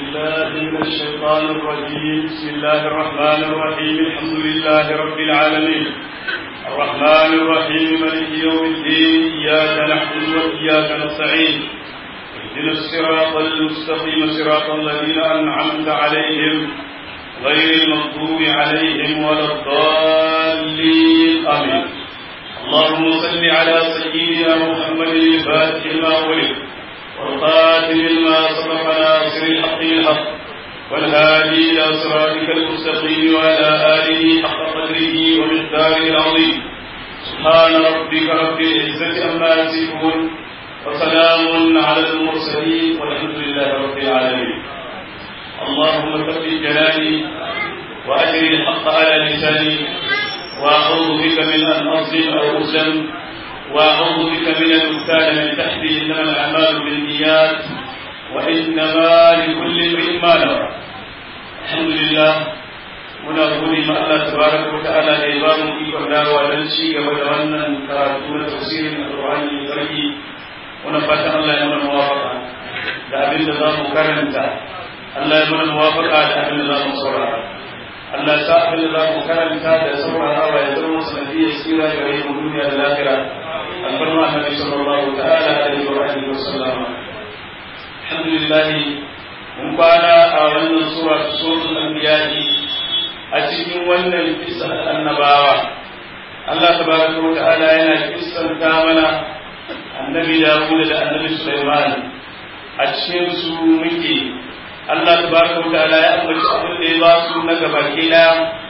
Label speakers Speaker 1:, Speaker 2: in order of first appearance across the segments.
Speaker 1: بالله من الشيطان الرجيم بسم الله الرحمن الرحيم الحمد لله رب العالمين الرحمن الرحيم مالك يوم الدين إياك نعبد وإياك نستعين اهدنا الصراط المستقيم صراط الذين أنعمت عليهم غير المغضوب عليهم ولا الضالين آمين اللهم صل على سيدنا محمد الفاتح لما ولد والقاتل لما سبق ناصر الحق الحق والهادي الى صراطك المستقيم وعلى اله حق قدره ومقداره العظيم سبحان ربك رب العزه عما يصفون وسلام على المرسلين والحمد لله رب العالمين اللهم ثبت جلالي واجر الحق على لساني واعوذ بك من ان اظلم او اسلم واعوذ بك من المثال من تحتي انما الاعمال بالنيات وانما لكل امرئ ما نوى الحمد لله muna gode ma Allah tabaraka wa ta'ala da ya ba mu ikon dawowa don ci gaba da wannan karatu na tafsirin alqur'ani mai tsarki muna fatan Allah ya mana muwafaqa da abin da za mu karanta Allah ya mana muwafaqa da abin da za mu saurara Allah ya sa abin da za mu karanta da saurarawa ya zama sanadiyar tsira gare mu duniya da lahira alfarma annabi sallallahu ta'ala alaihi wa alihi wa sallama alhamdulillah mun kwana a wannan sura suratul anbiya a cikin wannan kisa annabawa Allah tabaraka wa ta'ala yana kissanta mana annabi Dawud da annabi Sulaiman a cikin su muke Allah tabaraka wa ta'ala ya ambaci abin da ya ba su na gaba kila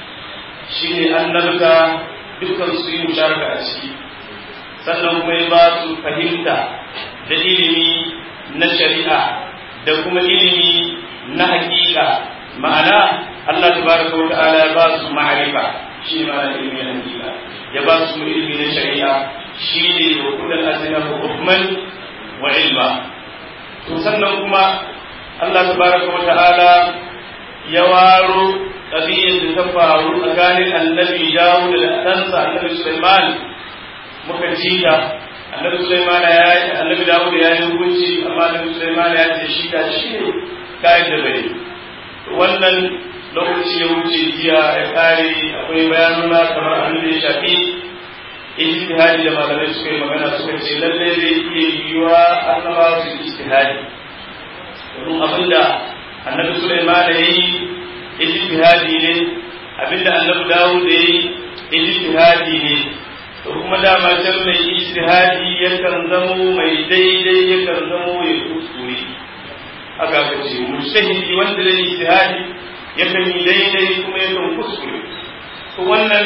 Speaker 1: shine annabta dukkan su yi musharaka a ciki sannan kuma ya ba su fahimta da ilimi na shari'a da kuma ilimi na hakika ma'ana Allah tabaraka wa ta'ala ya ba su ma'arifa shi ne ma'ana ilimi na hakika ya ba su ilimi na shari'a shi ne wa kullal azina hukman wa ilma to sannan kuma Allah tabaraka wa ta'ala ya waro ƙabiyyar da ta faru tsakanin annabi Dawud da ɗansa annabi Sulaiman muka ji ta annabi Sulaiman ya yi annabi Dawud ya yi hukunci amma annabi Sulaiman ya ce shi da shi ne kayan da bai wannan lokaci ya wuce jiya ya kare akwai bayanuna kamar abin da ya shafi ijtihadi da malamai suka yi magana suka ce lalle zai iya yiwuwa annabawa su ijtihadi domin abinda annabi Sulaiman ya yi ijtihadi ne abinda annabi Dawud ya yi ijtihadi ne to kuma dama can mai ijtihadi yakan zamo mai daidai yakan zamo ya kuskure haka ka ce mujtahidi wanda zai ijtihadi yakan yi daidai kuma yakan kuskure to wannan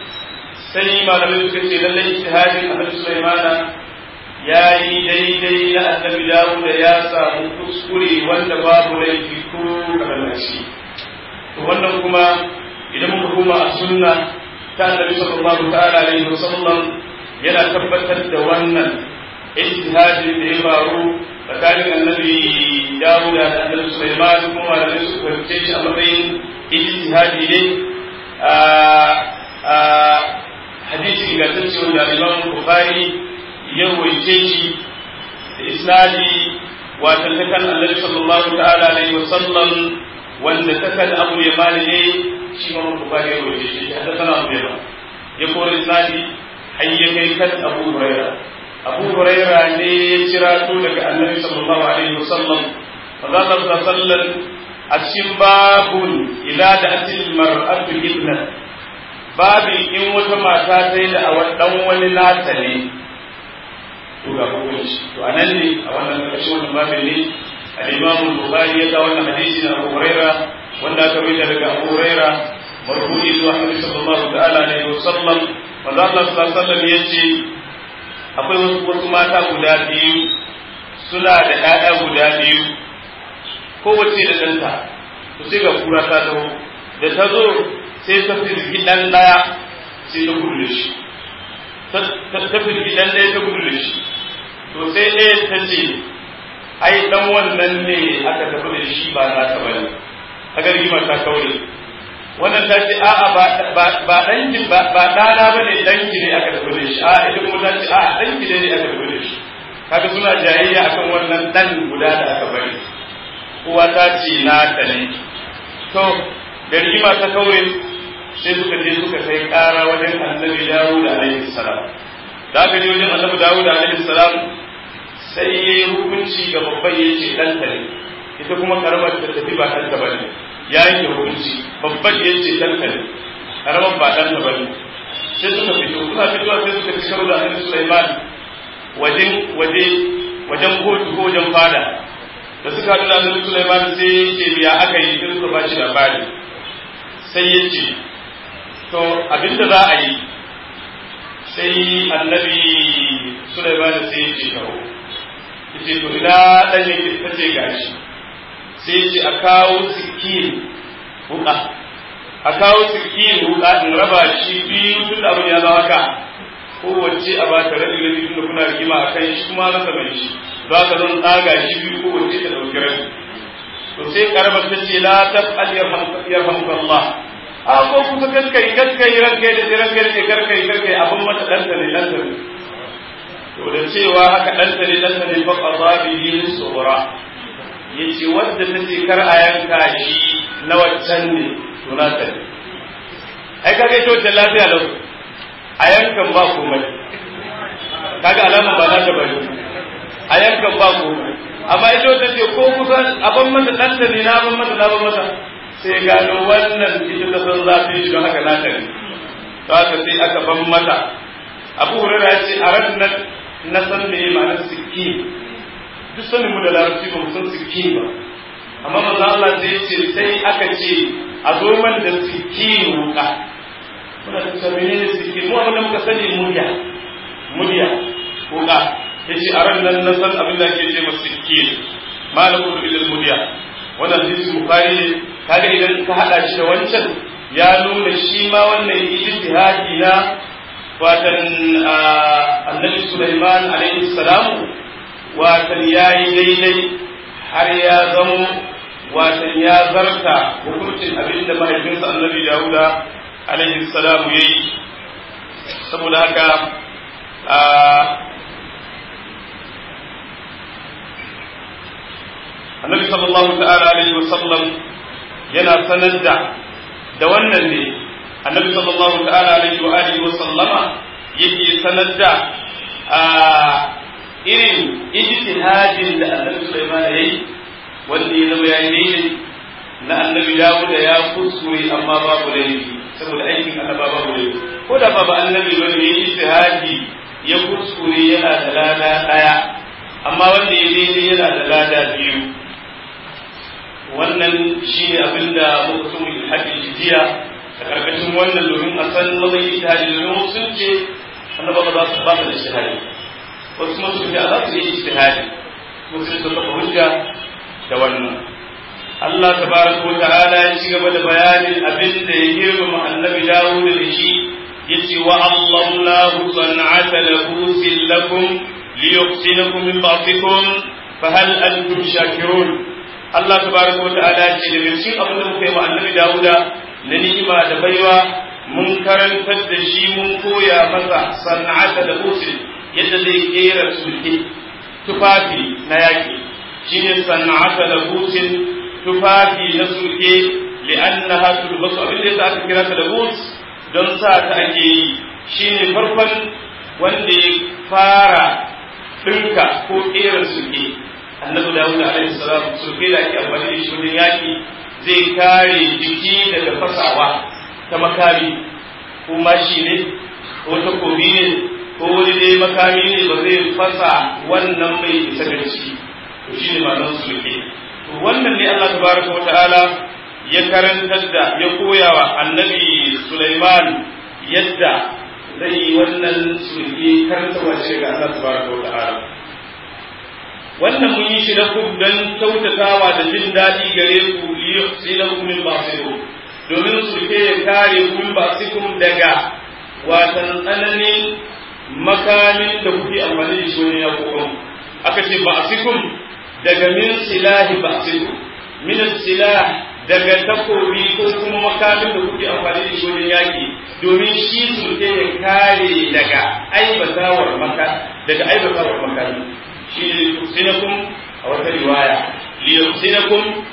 Speaker 1: sai malamai suka ce lallai ijtihadin annabi Sulaimana ya yi daidai na annabi Dawud ya samu kuskure wanda babu laifi ko kadan shi to wannan kuma idan muka koma a sunna ta annabi sallallahu ta'ala alaihi wasallam yana tabbatar da wannan ijtihadi da ya faru tsakanin annabi Dawud da annabi Sulaiman kuma malamai su fahimce shi a matsayin ijtihadi ne a hadisi ingantacce wanda Imam Bukhari ya rawaice shi da isnadi wato ta kan annabi sallallahu ta'ala alaihi wasallam wanda ta kan Abu Yaman ne shi ma Bukhari ya rawaice shi da sana Abu Yaman ya kore isnadi har ya kai kan Abu Hurairah abu huraira ne ya kira to daga annabi sallallahu alaihi wasallam fa za ta sallan a cikin babun ila da atil mar'atu ibna babin in wata mata ta yi da dan wani nata ne to ga hukunci to anan ne a wannan ƙarshen wannan babin ne al-imam bukhari ya ga wannan hadisi na abu huraira wanda aka rubuta daga abu huraira marfu'i zuwa annabi sallallahu ta'ala alaihi wasallam manzo Allah sallallahu alaihi wasallam yace akwai wasu mata guda biyu suna da ɗaya guda biyu kowace da ɗanta to sai ga kura ta zo da ta zo sai ta firgi ɗan ɗaya sai ta gudu da shi ta firgi ɗan ɗaya ta gudu da shi to sai ɗaya ta ce ai ɗan wannan ne aka tafi da shi ba na ta bane aka rigima ta kaure wannan ta ce a'a ba ɗanki ba ɗana ba ne ɗanki ne aka tafi da shi a'a ita kuma ta ce a'a ɗanki ne aka tafi da shi kaga suna jayayya akan wannan ɗan guda da aka bari uwa ta ce na ta ne to da rigima ta kaure sai suka je suka kai ƙara wajen annabi dawud alaihi salam da aka je wajen annabi dawud alaihi salam sai ya yi hukunci ga babban ya ce ɗanta ne ita kuma karamar ta tafi ba ɗanta ba ne ya yanke hukunci babban ya ce ɗanta ne karamar ba ɗanta ba ne sai suka fito suna fitowa sai suka fi karo da annabi sulaiman wajen waje wajen kotu ko wajen fada da suka haɗu da annabi sulaiman sai ya ce ya aka yi sai suka ba shi labari sai ya ce to abinda za a yi sai annabi sulaiman sai ya ce kawo yace to ina dan yake tace gashi sai yace a kawo sikin wuka a kawo sikin wuka in raba shi biyu tun da abin ya zama haka kowace a ba ta rabi rabi tun da kuna rigima a kan shi kuma rasa mai shi za ka zan tsaga shi biyu kowace ta ɗauki rabi to sai karamar ta ce la taf'al yarhamuka Allah a ko kusa kaskai kaskai ranka da ranka da karkai karkai abin mata ɗanta ne ɗanta ne to da cewa haka ɗanta ne ɗanta ne fa qada bihi sughra yace wadda take kar a yanka shi na waccan ne to na ta ai kaga ita wacce lafiya lau a yankan ba komai kaga alama ba za ta bari a yankan ba komai amma ita wacce ce ko kusa abin mata ɗanta ne na ban mata na ban mata sai gano wannan ita ta san zafin shi don haka na ta ne to haka sai aka ban mata abu hurara ya ce a ranar na san me ma'anar sikki duk sanin mu da larabci ba mu san sikki ba amma manzo Allah sai ce sai aka ce a zo man da sikki wuka muna da ta menene sikki mu abin da muka sani murya murya wuka yace a ran nan na san abin da ake ce masa sikki malaku bil murya wannan hadisi bukhari ne kaga idan ka hada shi da wancan ya nuna shi ma wannan ijtihadi na watan annabi Sulaiman alaihi salamu watan ya yi daidai har ya zamo watan ya zarta hukuncin abin da mahaifinsa annabi Dawuda alaihi salamu ya yi saboda haka annabi sallallahu ta'ala alaihi wasallam yana sanar da da wannan ne annabi sallallahu ta'ala alaihi wa alihi wa sallama yake sanar da irin ijtihadin da annabi Sulaiman yayi wanda ya zama yayi daidai na annabi Dawud ya kuskure amma babu laifi saboda aikin annaba babu laifi ko da babu annabi bane yayi ijtihadi ya kuskure yana da lada daya amma wanda ya daidai yana da lada biyu wannan shine abinda muka so mu hadisi jiya a karkashin wannan domin a san mazan ijtihadi domin sun ce annaba ba za su ba da ijtihadi wasu kuma sun ce a za su yi ijtihadi kuma sun sun kafa hujja da wannan Allah tabaraka wa ta'ala ya ci gaba da bayanin abin da ya girmama annabi Dawud da shi yace wa Allahu san'ata labusin lakum liyuhsinakum min ba'tikum fa hal antum shakirun Allah tabaraka wa ta'ala ce da cikin abin da muka yi wa annabi Dawuda na ni'ima da baiwa mun karantar da shi mun koya masa san'ata da usul yadda zai kera sulke tufafi na yaki shine san'ata da usul tufafi na sulke li'annaha tulbasu abin da yasa aka kira ta da bus don sa ta ake yi shine farkon wanda ya fara dinka ko kera sulke annabi dawud alaihi salam sulke da ake amfani da shi wajen yaki zai kare jiki daga fasawa ta makami ko mashi ne ko takobi ne ko wani dai makami ne ba zai fasa wannan mai isa ga ciki to shine ma'anar sulke to wannan ne Allah tabaraka wa ta'ala ya karantar da ya koya wa annabi Sulaiman yadda zai yi wannan sulke karantarwa ce ga Allah tabaraka wa ta'ala wannan mun yi shi na ku don kyautatawa da jin daɗi gare ku liyuhsinakum min ba'sikum domin su ke ya kare ku min ba'sikum daga watan tsananin makamin da kuke amfani da shi wani yaƙoƙon aka ce ba'sikum daga min silahi ba'sikum min silah daga takobi ko kuma makamin da kuke amfani da shi wajen yaƙi domin shi su ke ya kare daga aibatawar maka daga aibatawar makami shi ne liyuhsinakum a wata riwaya liyuhsinakum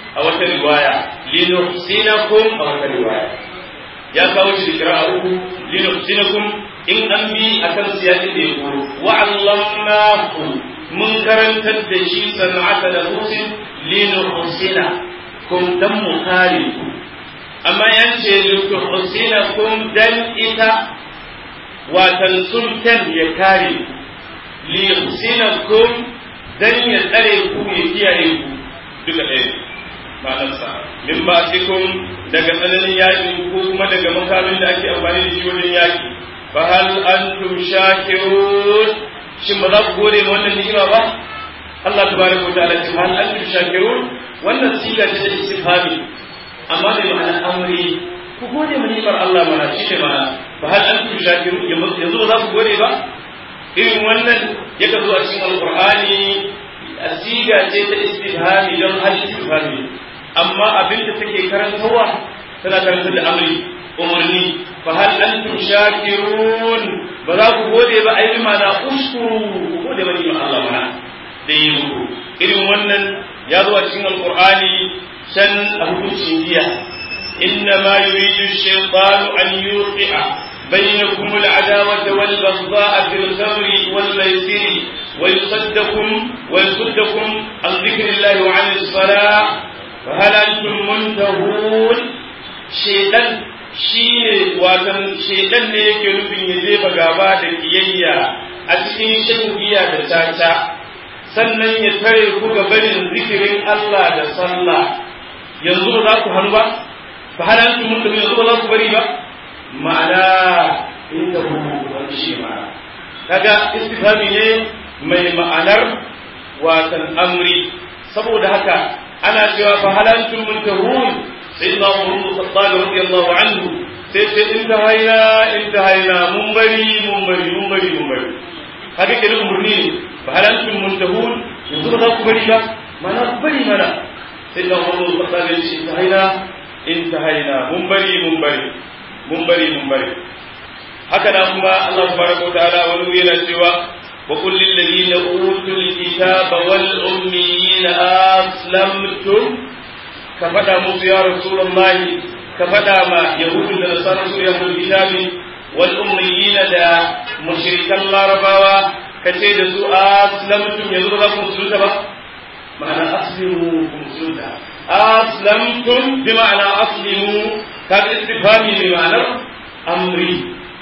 Speaker 1: a wata riwaya linuhsinakum a wata riwaya ya kawo shi da kira'a uku linuhsinakum in an bi akan siyasin da ya koro wa allamnahu mun karantar da shi sana'ata da husin linuhsina kum dan mu kare ku amma yan ce linuhsina kum dan ita watan sultan ya kare linuhsinakum dan ya tsare ku ya kiyaye ku duka ɗaya ma'anarsa min ba daga tsananin yaƙi ko kuma daga makamin da ake amfani da shi wajen yaƙi fa hal antum shakirun shin ba za ku gode ma wannan ni'ima ba Allah tabaraka wa ta'ala ce hal antum shakirun wannan siga ce ta istifhami amma da ma'ana amri ku gode ma ni'imar Allah mana shi ne ma'ana fa hal antum shakirun yanzu ba za ku gode ba irin wannan yaka zo a cikin alqur'ani siga ce ta istifhami don hal istifhami amma abin da take karantarwa tana karantar da amri umarni fa hal antum shakirun ba za ku gode ba ai mana uskuru ku gode ba ni Allah mana da yi muku irin wannan ya zo a cikin alqur'ani san a hukuncin giya inna ma yuridu ash-shaytanu an yuqi'a بينكم العداوة والبغضاء في الخمر والميسر ويصدكم ويصدكم عن ذكر الله وعن الصلاة فهل أنتم منتهون شيطان shine watan shedan ne yake nufin ya jefa gaba da kiyayya a cikin shan giya da caca sannan ya tare ku ga barin zikirin Allah da sallah yanzu ba za ku hannu ba fa halantu mun yanzu ba za ku bari ba ma'ana inda ku wani shi ma'ana kaga istifhami ne mai ma'anar watan amri saboda haka ana cewa fa halantum muntahun sayyidina Umar bin Khattab radiyallahu anhu sai ce intahaina intahaina mun bari mun bari mun bari mun bari haka ke umurni ne fa halantum muntahun yanzu ba za ku bari ba mana ku bari mana sayyidina Umar bin Khattab ya ce intahaina intahaina mun bari mun bari mun bari mun bari haka na kuma Allah subhanahu wa ta'ala wani yana cewa وقل للذين أوتوا الكتاب والأميين أسلمتم كفدا موسى يا رسول الله كفدا ما يهود النصارى يهود الكتاب والأميين دا مشرك الله رباوا كتيد سوء أسلمتم يزور لكم سلطة معنى أسلموا سلطة أسلمتم بمعنى أسلموا كان استفهامي بمعنى أمري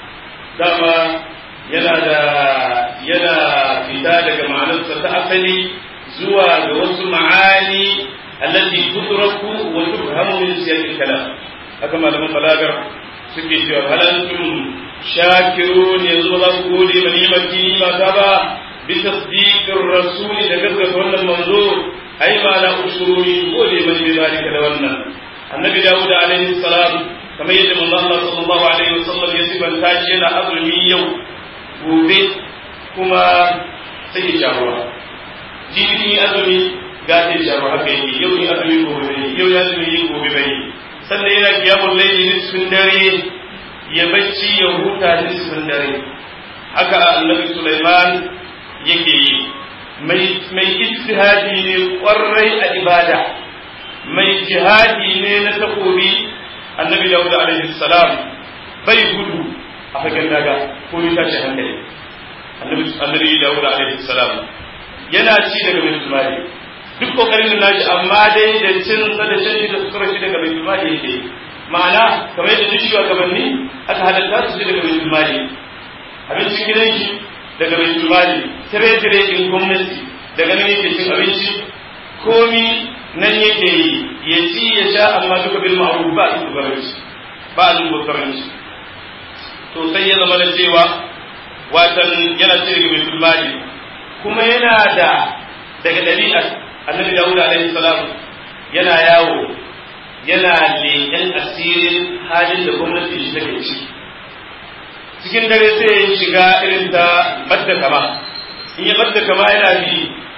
Speaker 1: دama yana da yana fita daga ma'anarsa ta asali zuwa ga wasu ma'ani allati tudraku wa tufhamu min siyaqil kalam haka malaman balagar suke cewa halantum shakirun yanzu za ku gode ma nimati ma ta ba bi tasdiqir rasul da gaskata wannan manzo ai ma la ushuruni gode ma bi zalika da wannan annabi dawud alaihi salam kamar yadda manzo Allah sallallahu alaihi wasallam ya sifanta shi yana azumi yau gobe kuma sai ya sha ruwa jibi azumi ga ta sha ruwa haka yake yau ni azumi gobe bai yau ya azumi yi gobe bai sannan yana kiyamun laili nisfin dare ya bacci ya huta nisfin dare haka annabi Sulaiman yake yi mai mai ijtihadi ne kwarai a ibada mai jihadi ne na takobi annabi Dawud alaihi salam bai gudu a fagen daga ko ya tashi hankali annabi dawud alaihi salam yana ci daga baitul mali duk kokarin da nashi amma dai da cin sa da shan shi da sukar shi daga baitul mali yake ma'ana kamar yadda duk shugabanni aka halatta su daga baitul mali abincin gidan shi daga baitul mali tire tire din gwamnati daga nan yake cin abinci komi nan yake yi ya ci ya sha amma duka bil ma'ruf ba su gabanci ba su gabanci to sai ya zama da cewa watan yana ce daga baitul mali kuma yana da daga ɗabi'ar annabi dawud alaihi salam yana yawo yana leƙen asirin halin da gwamnati shi take ci cikin dare sai ya shiga irin ta badda kama in ya badda kama yana bi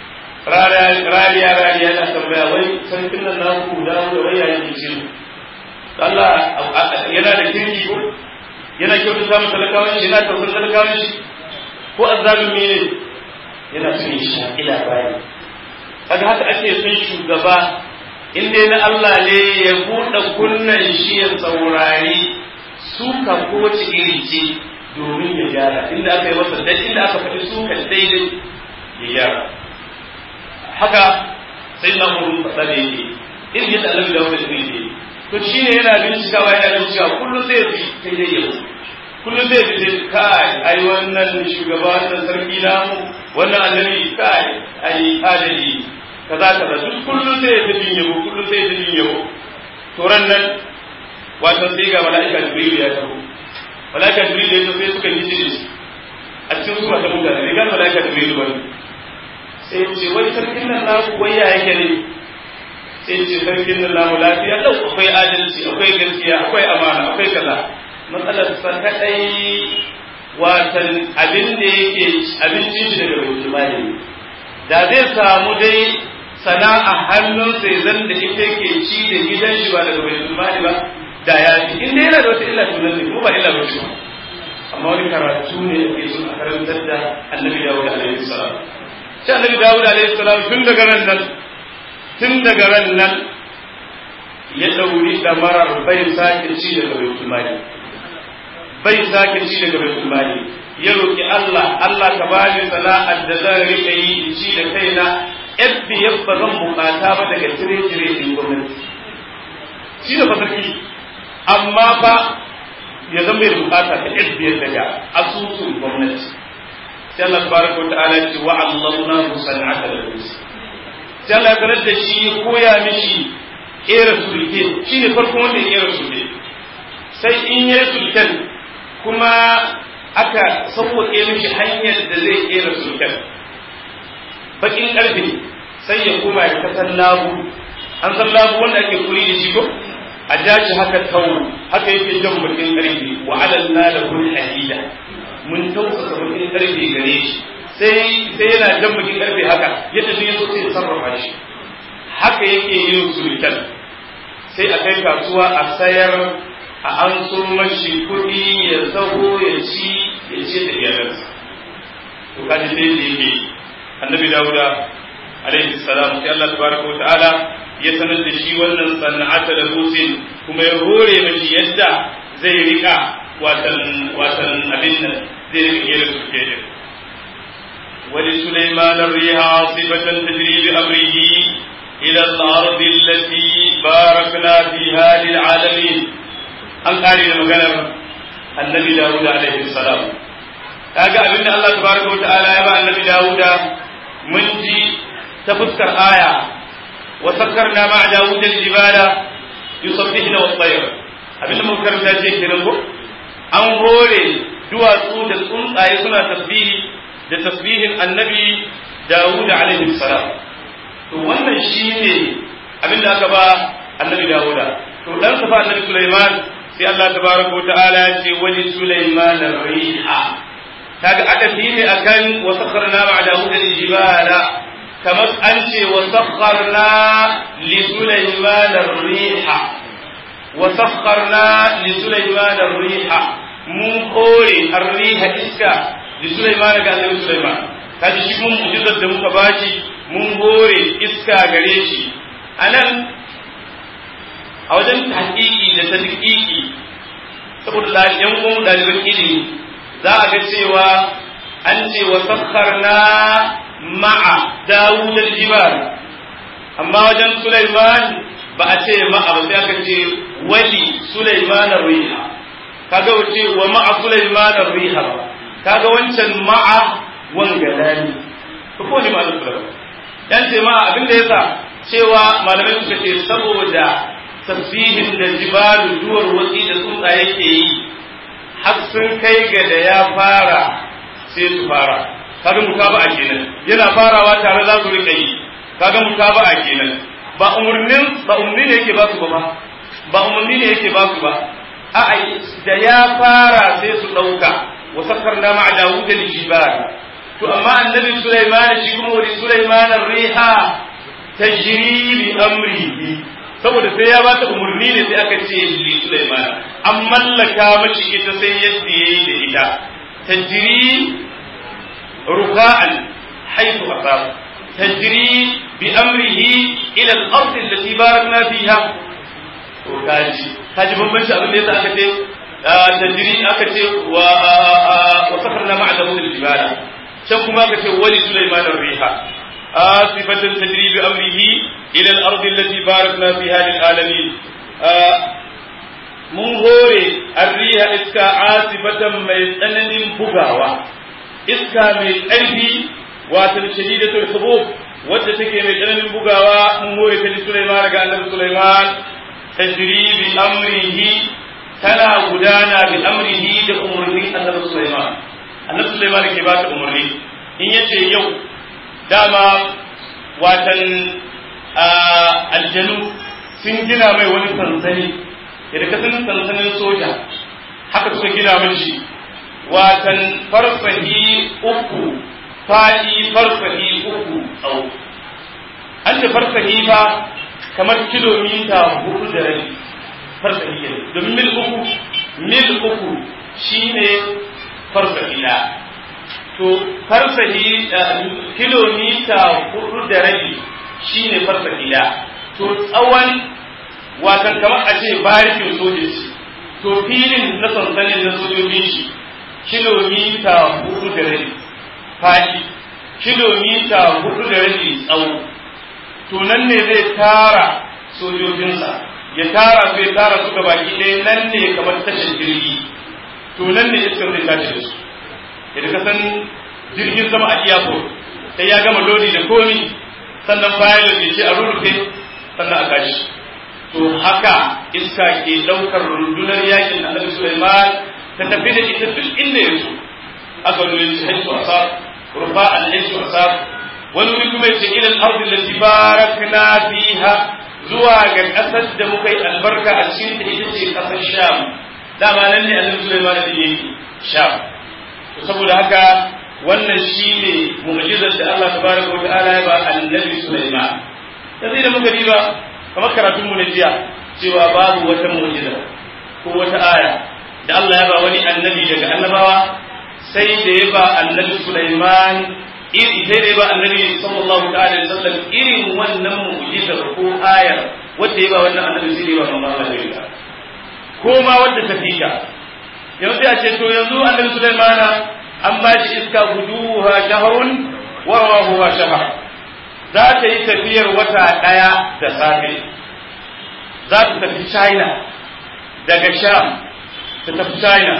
Speaker 1: rariya rariya yana tambaya wai sarkin nan naku dawo da wai yayin ce Allah yana da kirki ko yana kyautar samun talakawan shi yana tausan talakawan shi ko azzalumi ne yana son shi ila bayan kaga haka ake son shugaba in dai na Allah ne ya buɗe kunnan shi ya saurari suka ko ci iri ce domin ya gyara inda aka yi masa dai inda aka faɗi suka daidai ya gyara haka sai na mun faɗa da yake irin yadda Allah da wani ne to shine yana bincikawa yana bincikawa kullum sai ya bi kai dai yau kullum zai fi kai ai wannan shugaba wannan sarki namu wannan annabi kai ai adali kaza kaza duk kullum zai ta jin yabo kullum zai ta jin yabo to ran nan wato sai ga malaika jibril ya taho malaika jibril ya zo sai suka yi jini a cikin su ta mutane ne ga malaika jibril ba sai ce wai sarkin nan naku wai ya yake ne sai ce sarkin nan namu lafiya lau akwai adalci akwai gaskiya akwai amana akwai kaza matsalar sa kadai watan abin da yake abincin shi daga bai mali da zai samu dai sana'a hannunsa ya zan da ita yake ci da gidan shi ba daga bai mali ba da ya fi in dai yana da wata illa tunan ne kuma ba illa ba ba amma wani karatu ne yake son a karantar da annabi dawud alaihi salam shi annabi dawud alaihi salam tun daga ran nan tun daga ran nan ya dauri da marar bai sake ci daga bai mali bai sake ci daga baitul mali ya roki Allah Allah ka bani sana'ar da zan rika yi in ci da kaina yadda yabba zan bukata ba daga tire-tire din gwamnati shi da fasarki amma fa ya zama ya bukata ta yadda ya daga asusun gwamnati sai Allah tabaraka wa ta'ala ya ce wa Allahna musan'ata da sai Allah ya sanar da shi ya koya mishi kera sulke shine farkon wanda ya kera sulke sai in yi sulken kuma aka sauwaƙe mishi hanyar da zai kera sulken bakin ƙarfe sai ya koma ya kasan labu an san labu wanda ake kuri da shi ko a jashi haka tawo haka yake jan bakin ƙarfe wa alanna da kun hadida mun tausasa bakin ƙarfe gare shi sai sai yana jan bakin ƙarfe haka yadda duk yaso sai sarrafa shi haka yake yin sulken sai a kai kasuwa a sayar a an so mashi kuɗi ya zaho ya ci ya ce da iyalansa to kaji sai da yake annabi dawuda alaihi salam sai Allah tabaraka wa ta'ala ya sanar da shi wannan sana'ata da husin kuma ya hore mashi yadda zai rika watan watan abin nan zai rika gera su ke din ولسليمان الريح عاصفة تجري بأمره إلى الأرض التي باركنا فيها للعالمين an kare da maganar annabi Dawud alaihi salam kaga abin da Allah tabaraka wa ta'ala ya ba annabi Dawud mun ji ta fuskar aya wa sakkarna ma Dawud al-jibala yusabbihuna wat-tayr abin da muka karanta ce kenan ko an hore duwatsu da tsuntsaye suna tasbihi da tasbihin annabi Dawud alaihi salam to wannan shine abin da aka ba annabi Dawud to dan sa fa annabi Sulaiman sai Allah tabaraka wa ta'ala ya ce wali Sulaiman riha kaga adafi ne akan wa sakharna ma'a Dawud al-jibala kamar an ce wa sakharna li Sulaiman riha wa sakharna li Sulaiman riha mun kore ar-riha iska li Sulaiman ga Annabi Sulaiman kaji shi mun mu'jizar da muka bashi mun hore iska gare shi anan a wajen tahqiqi da tadqiqi saboda yan uwan ɗaliban ilimi za a ga cewa an ce wa sakharna ma'a Dawud al-jibal amma wajen Sulaiman ba a ce ma'a ba sai aka ce wali Sulaiman ar-riha kaga wace wa ma'a Sulaiman ar-riha ba kaga wancan ma'a wangalani to ko ne malam Sulaiman dan ce ma'a abinda yasa cewa malamai suka ce saboda tasbihin da jibalu duwar watsi da tsuntsaye ke yi har sun kai ga da ya fara sai su fara kaga mutaba'a kenan yana farawa tare za su rika yi kaga mutaba'a kenan ba umurnin ba umurni ne yake ba su ba ba umurni ne yake ba su ba a'a da ya fara sai su dauka wa sakkarna ma'a dawud al-jibal to amma annabi sulaiman shi kuma wani sulaiman ar-riha tajri bi amrihi saboda sai ya bata umarni ne sai aka ce li Sulaiman an mallaka mashi ita sai yadda yayi da ita tajri ruka'an haythu asab tajri بأمره إلى الأرض التي باركنا فيها وكاجي كاجي بمبنش أبن ليس أكتي تجري أكتي وسخرنا مع داود الجبال شنكما أكتي ولي سليمان الريح آسفة تجري بأمره إلى الأرض التي باركنا فيها للعالمين mun hore arriha iska asifatan mai tsananin bugawa iska mai ƙarfi wato shadidatul hubub wadda take mai tsananin bugawa mun hore ta ji Sulaiman daga Annabi Sulaiman tajri bi amrihi tana gudana bi amrihi da umurnin Annabi Sulaiman Annabi Sulaiman ke ba ta umurni in yace yau dama watan aljanu sun gina mai wani sansani yadda ka san sansanin soja haka suka gina min shi watan farfahi uku faɗi farfahi uku tsawo an ce farfahi fa kamar kilomita hudu da rabi farfahi ne domin mil uku mil uku shine farfahi na to farfahi kilomita hudu da rabi shine farfahi na to tsawon watan kamar a ce barikin sojoji to filin na sansanin na sojojin shi kilomita hudu da rabi faɗi kilomita hudu da rabi tsawo to nan ne zai tara sojojinsa ya tara su ya tara su ga baki ɗaya nan ne kamar tashar jirgi to nan ne iskar zai tashi da su yadda ka san jirgin sama a iyako sai ya gama lodi da komi sannan bayan ya ce a rurrufe sannan a kashi to haka iska ke ɗaukar rundunar yakin annabi Sulaiman ta tafi da ita duk inda ya so aka wani shi haisu asar rufa al haisu asar wani wuri kuma yace ila al-ardi allati barakna fiha zuwa ga ƙasar da muka yi albarka a cikin ta ita ce ƙasar Sham dama nan ne annabi Sulaiman da yake Sham to saboda haka wannan shine mu'jizar da Allah tabaraka wa ta'ala ya ba annabi Sulaiman yanzu da muka diba kamar karatun mu na jiya cewa babu wata mu'jiza ko wata aya da Allah ya ba wani annabi daga annabawa sai da ya ba annabi Sulaiman iri sai da ya ba annabi sallallahu alaihi wasallam irin wannan mu'jiza ko ayar wanda ya ba wannan annabi sai da ya ba manzo Allah ya ko ma wanda ta fika yanzu sai a ce to yanzu annabi Sulaiman an ba shi iska guduha shahrun wa rawahuha shahr za ta yi tafiyar wata ɗaya da safe za ta tafi china daga sham ta tafi china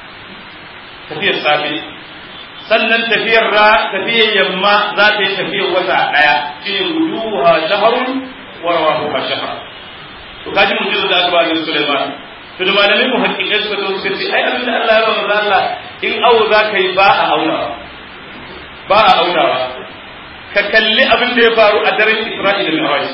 Speaker 1: tafiyar safe sannan tafiyar ra tafiyar yamma za ta yi tafiyar wata ɗaya shi ne guduha shaharun warwa ha shahar to kaji mun jizo da aka ba ni Sulaiman to da malamin mu hakikai suka zo suka ce ai abin da Allah ya ba manzo Allah in awo za ka yi ba a aunawa ba a aunawa ka kalli abin da ya faru a daren Isra'ila da Mi'raj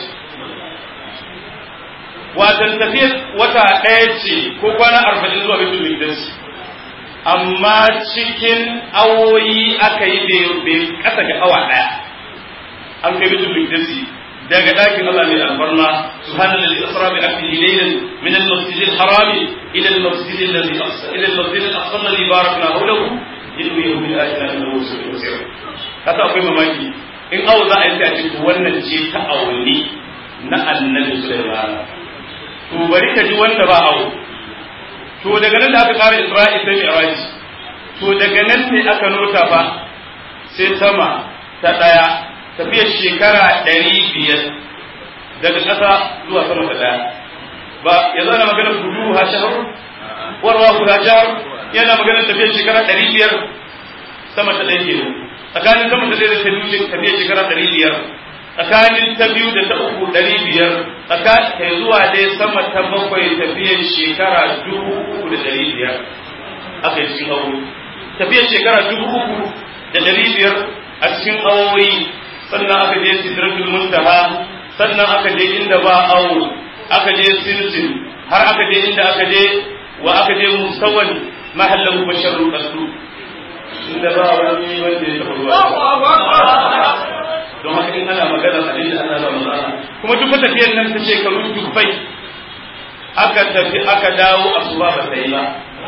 Speaker 1: watan tafiyar wata ɗaya ce ko kwana arba'in zuwa Baitul Maqdis amma cikin awoyi aka yi bai kasa ga awa ɗaya an kai Baitul Maqdis daga ɗakin Allah mai alfarma subhanallazi asra bi abdihi laylan min al-masjid al-haram ila al-masjid alladhi aqsa ila al-masjid al-aqsa alladhi barakna hawlahu innahu bil ayati lahu sami'un basir kasa akwai mamaki in awo za a yi a cikin wannan ce ta awanni na annabi Sulaiman to bari ka ji wanda ba awo to daga nan da aka kara Isra'il sai Mi'raj to daga nan ne aka nota fa sai sama ta daya tafiyar shekara ɗari biyar daga ƙasa zuwa sama ta daya ba ya zana magana gudu ha shahar warwa ku ha shahar yana magana tafiyar shekara ɗari biyar sama ta ɗaya kenan tsakanin sama ta ɗaya da ta biyu tafiyar shekara ɗari biyar tsakanin ta biyu da ta uku ɗari biyar tsakanin zuwa dai sama ta bakwai tafiyar shekara dubu uku da ɗari biyar aka yi cikin aure tafiyar shekara dubu uku da ɗari biyar a cikin awoyi sannan aka je sidratul muntaha sannan aka je inda ba awo aka je sinsin har aka je inda aka je wa aka je mustawan mahallahu basharul qasu inda ba wani wanda ya taɓa zuwa don haka in ana magana abin da ana ba matsala kuma duk tafiyar nan ta shekaru dubbai aka tafi aka dawo asuba ba ta yi ba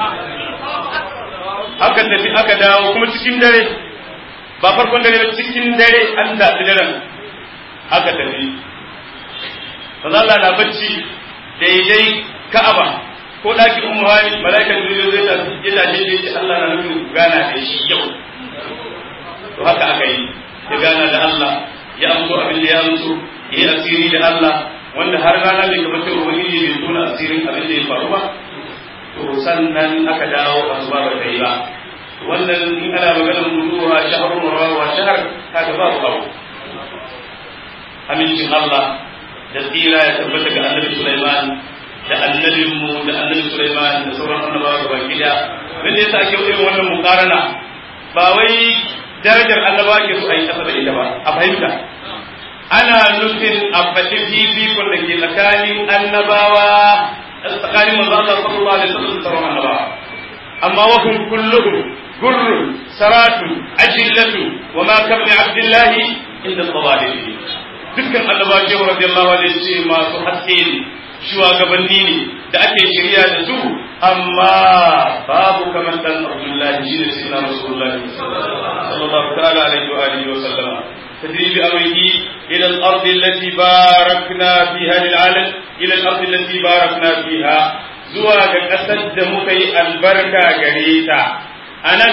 Speaker 1: aka tafi aka dawo kuma cikin dare ba farkon dare ba cikin dare an daɗi daren aka tafi manzo Allah na bacci daidai Ka'aba ko ɗakin ummu hani mala'ikan jibril zai tafi ya tashi ya ce Allah na nufin gana da shi yau to haka aka yi ya gana da Allah ya amso abin da ya amso ya yi asiri da Allah wanda har rana bai gaba ta ubangiji bai tona asirin abin da ya faru ba to sannan aka dawo asuba ba ta yi ba wannan in ana maganar mutuwa shahrun rawa shahar kaga babu abu amincin Allah da tsira ya tabbata ga annabi Sulaiman da annabinmu da annabi Sulaiman da sauran annabawa gaba gida wanda yasa ake irin wannan mukarana ba wai darajar annabawa ke so a yi kasa da ita ba a fahimta ana nufin a faɗi fifikon da ke tsakanin annabawa tsakanin manzo Allah sallallahu alaihi wasallam da sauran annabawa amma wa hum kulluhum gurrun saratun ajillatu wa ma kabni abdullahi inda sabalihi dukkan annabawa shehu radiyallahu anhu ce masu haske ne shugabanni ne da ake shirya da su amma babu kamar dan abdullahi shi ne sayyidina rasulullahi sallallahu ta'ala alaihi wa alihi wa sallama تدري بأمره إلى الأرض التي باركنا فيها للعالم إلى الأرض التي باركنا فيها زواج أسد مكي البركة قريتا أنا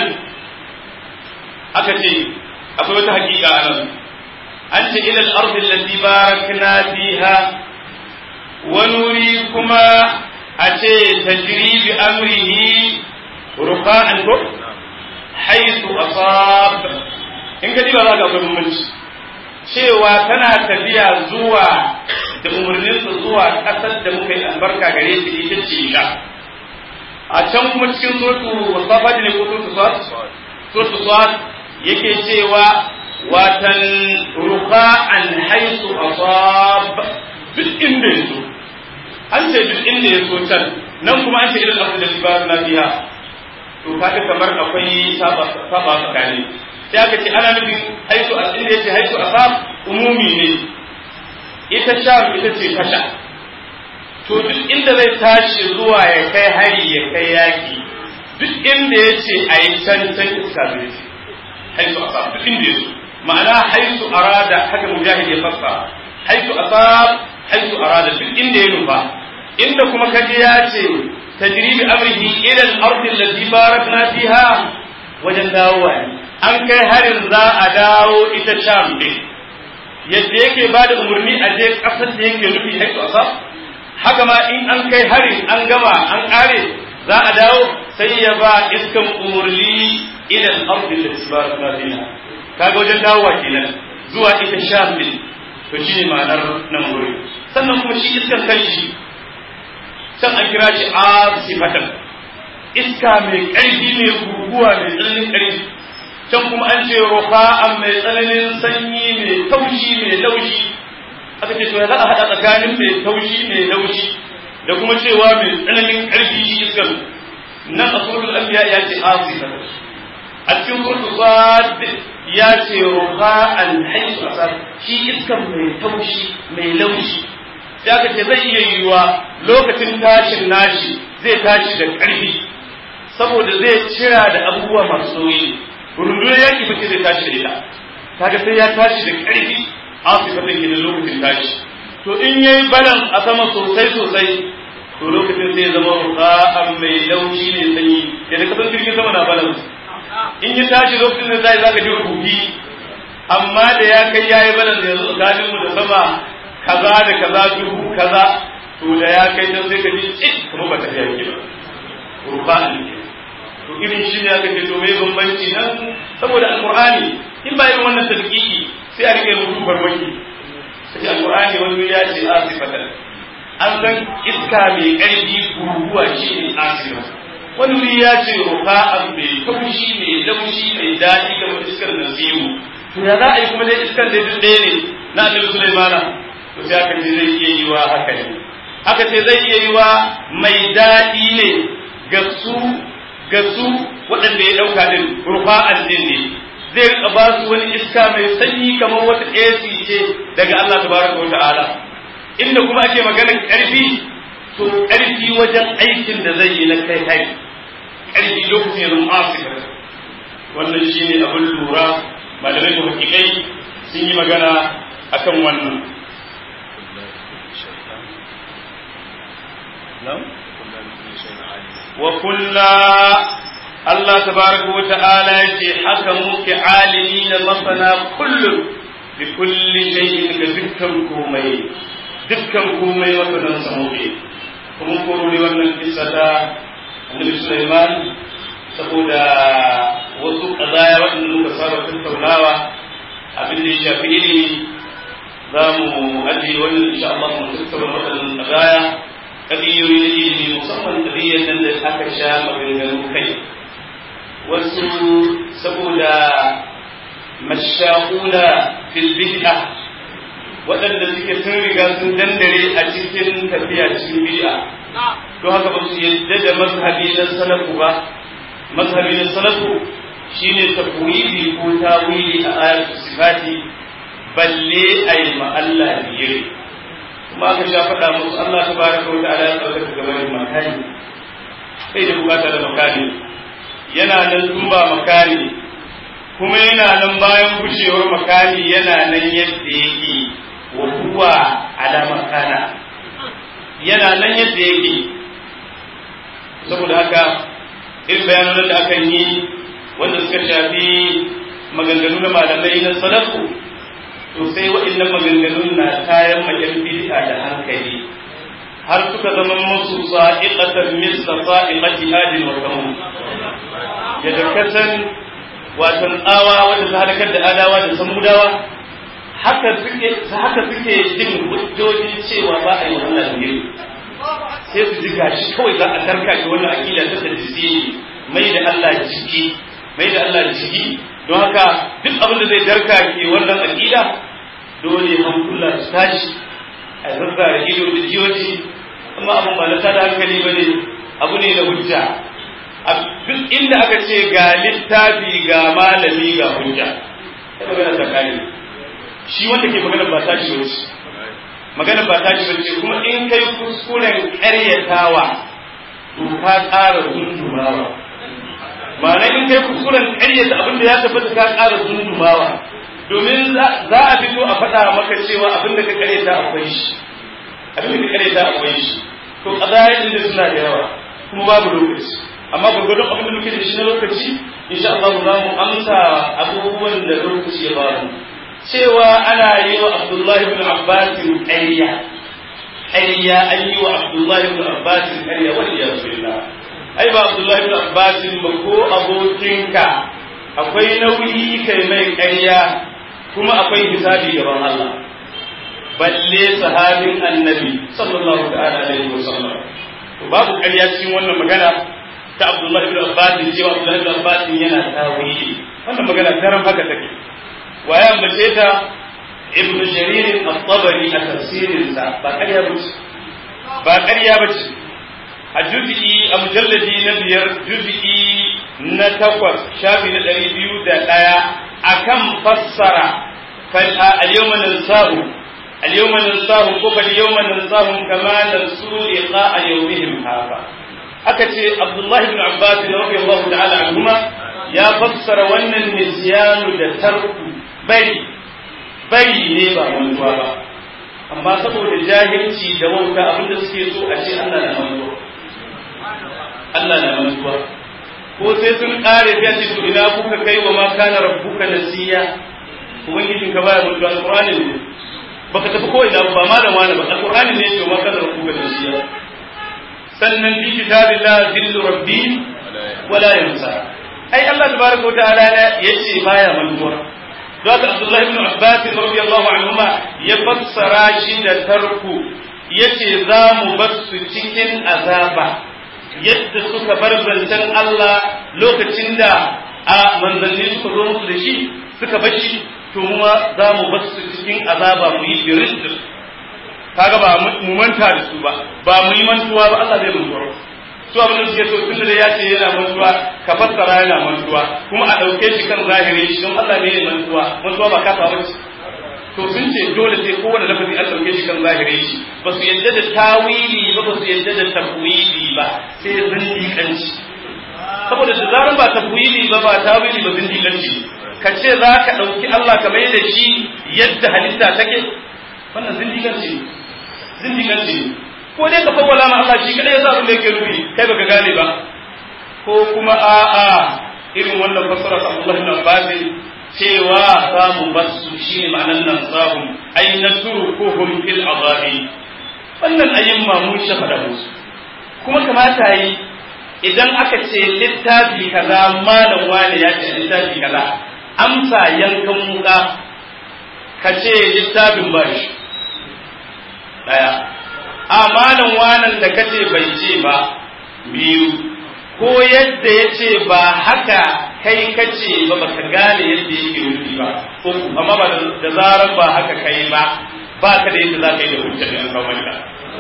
Speaker 1: أكتي أقول حقيقة أنا أنت إلى الأرض التي باركنا فيها ونريكما أتي تجري بأمره رخاء حيث أصاب in ka diba za ka akwai bambanci cewa tana tafiya zuwa da umarninsa zuwa ƙasar da muka yi albarka gare ta ita ce sha a can kuma cikin surtu wasafa ne ko surtu swat surtu swat yake cewa watan ruka an haisu asab duk inda ya so an ce duk inda ya so can nan kuma an ce idan abu da libaru na biya to kaga kamar akwai saba tsakani sai aka ce ana nufin haisu a inda yace haisu a sab umumi ne ita sham ita ce tasha to duk inda zai tashi zuwa ya kai hari ya kai yaki duk inda yace a yi can can iska zai ce haisu a sab duk inda yaso ma'ana haisu arada haka mujahid ya fassa haisu a sab haisu arada duk inda ya nufa inda kuma kaje ya ce tajribi amrihi ila al-ardi allati barakna fiha wajen dawowa ne an kai harin za a dawo ita sham din yadda yake ba da umarni a je ƙasar da yake nufi haitu a haka ma in an kai harin an gama an ƙare za a dawo sai ya ba iskan umarni idan ardin da su ba su fiha kaga wajen dawowa kenan zuwa ita sham din to shi ne ma'anar nan wuri sannan kuma shi iskan kanshi can an kira shi asifatan iska mai ƙarfi mai guguwa mai tsananin ƙarfi can kuma an ce rufa'an mai tsananin sanyi mai taushi mai laushi aka ce to ya za a haɗa tsakanin mai taushi mai laushi da kuma cewa mai tsananin ƙarfi shi iskar nan a suratul anbiya ya ce asifa a cikin suratul sad ya ce rufa'an haisu asar shi iskar mai taushi mai laushi sai aka ce zai iya yiwuwa lokacin tashin nashi zai tashi da ƙarfi saboda zai cira da abubuwa masu nauyi rundunar yaƙi ba ce zai tashi da ita kaga sai ya tashi da ƙarfi asifatan ke da lokacin tashi to in yayi balan a sama sosai sosai to lokacin zai zama rufa'an mai laushi ne sanyi yadda kasan jirgin sama na balan in ya tashi lokacin da zai zaka ji rubuki amma da ya kai yayi balan da yanzu tsakanin mu da sama kaza da kaza dubu kaza to da ya kai dan sai ka ji cik kuma ba ta yake ba rufa'an ke to irin shi ne aka ce to mai bambanci nan saboda alqur'ani in ba irin wannan tadqiqi sai a rike mutum farmaki sai alqur'ani wani ya ce asifatan an san iska mai karfi guguwa shi ne asifa wani wuri ya ce rufa'an mai taushi mai laushi mai daɗi kamar iskar nasimu to ya za a yi kuma dai iskar da duk ɗaya ne na annabi sulaimana to sai aka ce zai iya yi wa haka ne aka ce zai iya yi wa mai daɗi ne ga su ga su waɗanda ya ɗauka ɗin rufa'an ɗin ne zai rika ba su wani iska mai sanyi kamar wata AC ce daga Allah tabaraka wa ta'ala inda kuma ake maganar ƙarfi to ƙarfi wajen aikin da zai yi na kai kai ƙarfi lokacin yanzu Afirka wannan shine abin lura malamai da hakikai sun yi magana akan wannan wa kulla Allah tabaraka wa ta'ala yace haka muke alimi da masana kullum bi kulli shay'in ga dukkan komai dukkan komai masanan sa muke kuma koro ne wannan kissa ta Annabi Sulaiman saboda wasu kazaya waɗanda muka saba tattaunawa abin da ya shafi ilimi za mu ajiye wannan insha Allah mu tattauna waɗannan kazaya kadiyoyi na ilimi musamman kadiyar nan da aka sha maganganun kai wasu saboda mashahuna fil bid'a waɗanda suke sun riga sun dandare a cikin tafiya cikin bid'a don haka ba su yadda da mazhabi na salafu ba mazhabi na salafu shine tafwidi ko tawili a ayatul sifati balle ayi ma Allah biyar kuma aka sha faɗa musu Allah tabaraka wa ta'ala ya tsarkaka gaban makani sai da bukata da makani yana nan tun ba makani kuma yana nan bayan gushewar makani yana nan yadda yake wa huwa ala makana yana nan yadda yake saboda haka irin bayanan da aka yi wanda suka shafi maganganu na malamai na salafu to sai waɗannan maganganun na kayan majan bid'a da hankali har suka zama musu sa'iqatan misla sa'iqati adin wa samud ya da kasan watan tsawa wanda ta halakar da adawa da samudawa haka suke haka suke jin hujjoji cewa ba a yi wannan ne sai su ji gashi kawai za a tarka shi wannan aqida ta tadisi mai da Allah jiki mai da Allah jiki don haka duk abin da zai darka ke wannan aqida dole hankula su tashi a zazzara ido da jiyoji amma abin ba na tada hankali ba ne abu ne na hujja duk inda aka ce ga littafi ga malami ga hujja ta magana tsakani shi wanda ke magana ba ta shi wace magana ba ta shi wace kuma in kai kuskuren karyatawa to ka ƙara zundumawa ma'ana in kai kuskuren karyata abin da ya tabbata ka ƙara zundumawa domin za a fito a faɗa maka cewa abin da ka karyata akwai shi abin da ka karyata akwai shi to ƙazayen da suna da yawa kuma babu lokaci amma gwargwadon abin da muke da shi na lokaci insha Allah za mu amsa abubuwan da lokaci ya ba mu cewa ana yi wa Abdullahi ibn Abbas ƙarya ƙarya an yi wa Abdullahi ibn Abbas ƙarya wani ya zuwa ai ba Abdullahi ibn Abbas ba ko abokinka akwai nauyi kai mai ƙarya kuma akwai hisabi gaban Allah balle sahabin annabi sallallahu ta'ala alaihi wasallam to babu ƙarya cikin wannan magana ta Abdullahi ibn Abbas cewa Abdullahi ibn Abbas yana tawili wannan magana daren haka take waye ambace ta Ibn Jarir at-Tabari a tafsirin sa ba ƙarya bace ba ƙarya bace a juz'i a mujalladi na biyar juz'i na takwas shafi na ɗari biyu da ɗaya akan fassara al-yawma nansahu al-yawma nansahu ko fal yawma nansahum kama nasu liqa yawmihim hadha aka ce Abdullahi ibn Abbas radiyallahu ta'ala anhuma ya fassara wannan nisyanu da tarku bari bari ne ba mantuwa ba amma saboda jahilci da wauta abinda suke so a ce Allah na mantuwa Allah na mantuwa ko sai sun kare sai ce to ina kuka kai wa ma kana rabbuka nasiya ubangijin ka baya mantuwa alqur'ani ne baka tafi ko ina ba malam wani ba alqur'ani ne to ma kana rabbuka nasiya sannan fi kitabillah zillu rabbi wala yansa ai Allah tabaraka wa ta'ala yace baya mantuwa don Abdullahi ibn Abbas radiyallahu anhuma ya fassara shi da tarku yace za mu bar su cikin azaba yadda suka bar zancen Allah lokacin da a manzanni suka zo musu da shi suka bar shi to mu za mu bar su cikin azaba mu yi birin kaga ba mu manta da su ba ba mu yi mantuwa ba Allah zai mantuwa su abin da suke so tun da ya ce yana mantuwa ka fassara yana mantuwa kuma a ɗauke shi kan zahiri shi don Allah ne ya mantuwa mantuwa ba kasa ba ce to sun ce dole sai kowane lafazi an ɗauke shi kan zahiri shi ba su yadda da tawili ba ba su yadda da tafwili ba sai zindiƙanci saboda da zaran ba tafwili ba ba tawili ba zindiƙanci ka ce za ka ɗauki Allah ka mai da shi yadda halitta take wannan zindiganci ne zindiganci ne ko dai ka fawwala ma Allah shi kadai ya sa abin da yake nufi kai baka gane ba ko kuma a'a irin wannan fasara ta Allah ibn Abbas cewa samu basu shi ne ma'anan nan sahum ay natrukuhum fil azabi wannan ayyuma mun shafa da musu kuma kamata yi idan aka ce littafi kaza malam wani ya ce littafi kaza amsa yankan muka ka ce littafin ba shi daya a malam wanan da kace bai ce ba biyu ko yadda ya ce ba haka kai kace ba baka gane yadda yake nufi ba uku amma ba da zarar ba haka kai ba ba ka da yadda za ka yi da hujjar da kawo maka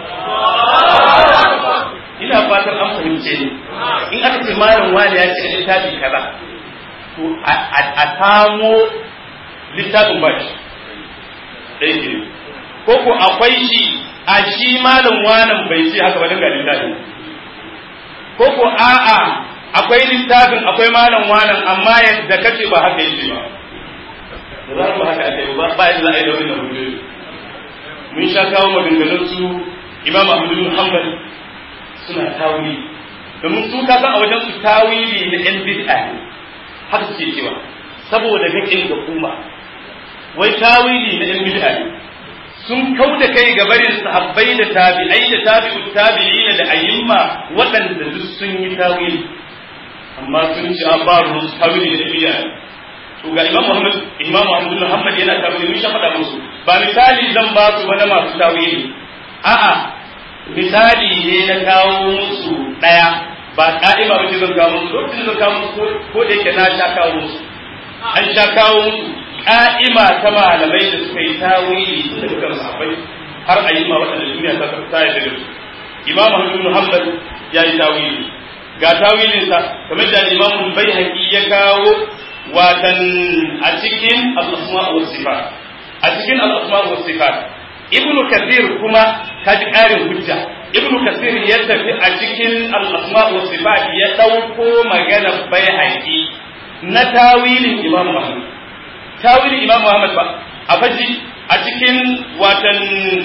Speaker 1: ina fatan an fahimce ni in aka ce malam wani ya ce littafi kaza to a samo littafin ba shi ɗaya ke ko ko akwai shi a shi malam wanan bai ce haka ba dinga littafin ko ko a'a akwai littafin akwai malam wanan amma yadda kace ba haka yake ba da za ba haka ake ba ba yadda za a yi da wannan hujjoji mun sha kawo maganganun su imam ahmad bin hanbal suna tawili domin su ka san a wajen su tawili na yan bid'a ne haka suke cewa saboda gakin ga kuma wai tawili na yan bid'a ne sun kau da kai ga barin sahabbai da tabi'ai da tabi'u tabi'ina da ayyimma waɗanda duk sun yi tawili amma sun ci an ba ruwan tawili da bid'a to ga imam muhammad imam muhammad muhammad yana tawili mun sha faɗa musu ba misali zan ba su ba na masu tawili a'a misali ne na kawo musu ɗaya ba ka'ima ba ce zan kawo musu lokacin zan kawo musu ko da yake na sha kawo musu an sha kawo musu ka'ima ta malamai da suka yi tawili tun daga kan sahabbai har a yi ma waɗanda duniya ta ta yarda da su imam ahmad bin hanbal ya yi tawili ga tawilin sa kamar da imam baihaqi ya kawo watan a cikin al-asma wa sifat a cikin al-asma wa sifat ibnu kathir kuma kaji ƙarin hujja ibnu kathir ya tafi a cikin al-asma wa sifat ya dauko magana baihaqi na tawilin imam ahmad tawilin imam Muhammad ba a faji a cikin watan